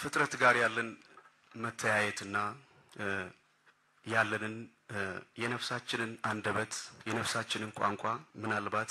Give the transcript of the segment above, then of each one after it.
ከፍጥረት ጋር ያለን መተያየትና ያለንን የነፍሳችንን አንደበት የነፍሳችንን ቋንቋ ምናልባት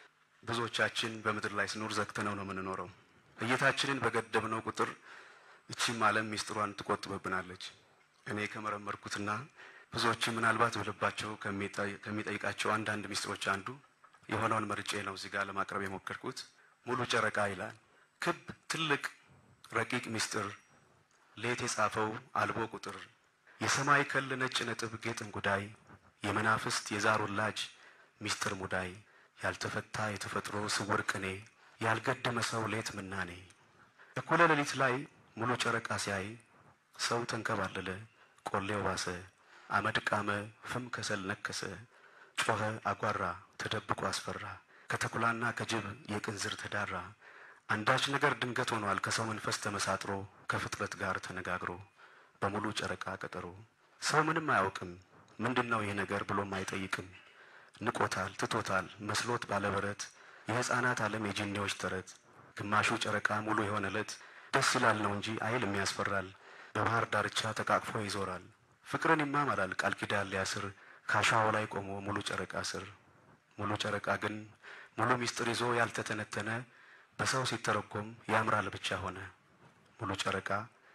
ብዙዎቻችን በምድር ላይ ስኖር ዘግተነው ነው የምንኖረው። እይታችንን በገደብነው ቁጥር እቺም ዓለም ሚስጥሯን ትቆጥብብናለች። እኔ ከመረመርኩትና ብዙዎችም ምናልባት በልባቸው ከሚጠይቃቸው አንዳንድ ሚስጥሮች አንዱ የሆነውን መርጬ ነው እዚህ ጋር ለማቅረብ የሞከርኩት። ሙሉ ጨረቃ ይላል። ክብ ትልቅ ረቂቅ ሚስጥር ሌት የጻፈው አልቦ ቁጥር የሰማይ ከል ነጭ ነጥብ ጌጥን ጉዳይ የመናፍስት የዛር ውላጅ ሚስጥር ሙዳይ ያልተፈታ የተፈጥሮ ስውር ቅኔ ያልገደመ ሰው ሌት ምናኔ እኩለ ሌሊት ላይ ሙሉ ጨረቃ ሲያይ ሰው ተንከባለለ፣ ቆሌው ባሰ፣ አመድ ቃመ፣ ፍም ከሰል ነከሰ፣ ጮኸ፣ አጓራ፣ ተደብቆ አስፈራ፣ ከተኩላና ከጅብ የቅንዝር ተዳራ። አንዳች ነገር ድንገት ሆኗል ከሰው መንፈስ ተመሳጥሮ ከፍጥረት ጋር ተነጋግሮ በሙሉ ጨረቃ ቀጠሮ። ሰው ምንም አያውቅም ምንድን ነው ይህ ነገር ብሎም አይጠይቅም። ንቆታል፣ ትቶታል መስሎት ባለበረት የሕፃናት ዓለም የጂኒዎች ተረት ግማሹ ጨረቃ ሙሉ የሆነ ዕለት ደስ ይላል ነው እንጂ አይልም ያስፈራል። በባህር ዳርቻ ተቃቅፎ ይዞራል ፍቅርን ይማማላል ቃል ኪዳን ሊያስር ከአሸዋው ላይ ቆሞ ሙሉ ጨረቃ ስር። ሙሉ ጨረቃ ግን ሙሉ ሚስጥር ይዞ ያልተተነተነ በሰው ሲተረጎም ያምራል ብቻ ሆነ። ሙሉ ጨረቃ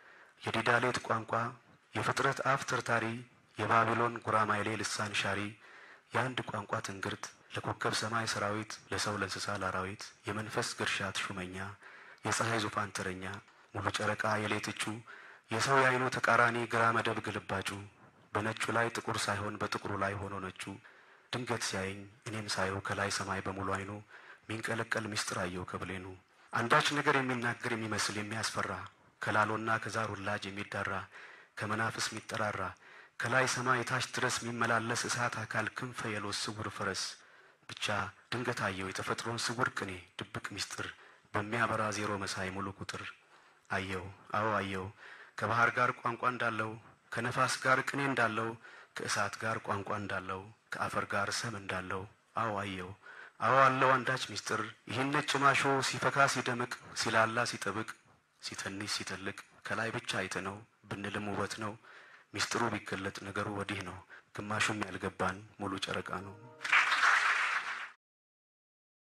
የዲዳሌት ቋንቋ የፍጥረት አፍ ተርታሪ የባቢሎን ጉራማይሌ ልሳን ሻሪ የአንድ ቋንቋ ትንግርት ለኮከብ ሰማይ ሰራዊት ለሰው ለእንስሳ ላራዊት የመንፈስ ግርሻት ሹመኛ የፀሐይ ዙፋን ተረኛ ሙሉ ጨረቃ የሌትቹ የሰው የአይኑ ተቃራኒ ግራ መደብ ግልባጩ በነጩ ላይ ጥቁር ሳይሆን በጥቁሩ ላይ ሆኖ ነጩ ድንገት ሲያየኝ እኔም ሳየው ከላይ ሰማይ በሙሉ አይኑ ሚንቀለቀል ሚስጥር አየው ከብሌኑ አንዳች ነገር የሚናገር የሚመስል የሚያስፈራ ከላሎና ከዛር ውላጅ የሚዳራ ከመናፍስ የሚጠራራ ከላይ ሰማይ ታች ድረስ የሚመላለስ እሳት አካል ክንፈ የሎስ ስውር ፈረስ ብቻ ድንገት አየው የተፈጥሮን ስውር ቅኔ ድብቅ ሚስጥር በሚያበራ ዜሮ መሳይ ሙሉ ቁጥር አየው። አዎ አየው። ከባህር ጋር ቋንቋ እንዳለው ከነፋስ ጋር ቅኔ እንዳለው ከእሳት ጋር ቋንቋ እንዳለው ከአፈር ጋር ሰም እንዳለው አዎ አየው። አዎ አለው አንዳች ሚስጥር ይህን ነጭ ማሾ ሲፈካ ሲደምቅ ሲላላ ሲጠብቅ ሲተንሽ ሲተልቅ ከላይ ብቻ አይተነው ብንልም ውበት ነው። ሚስጥሩ ቢገለጥ ነገሩ ወዲህ ነው። ግማሹም ያልገባን ሙሉ ጨረቃ ነው።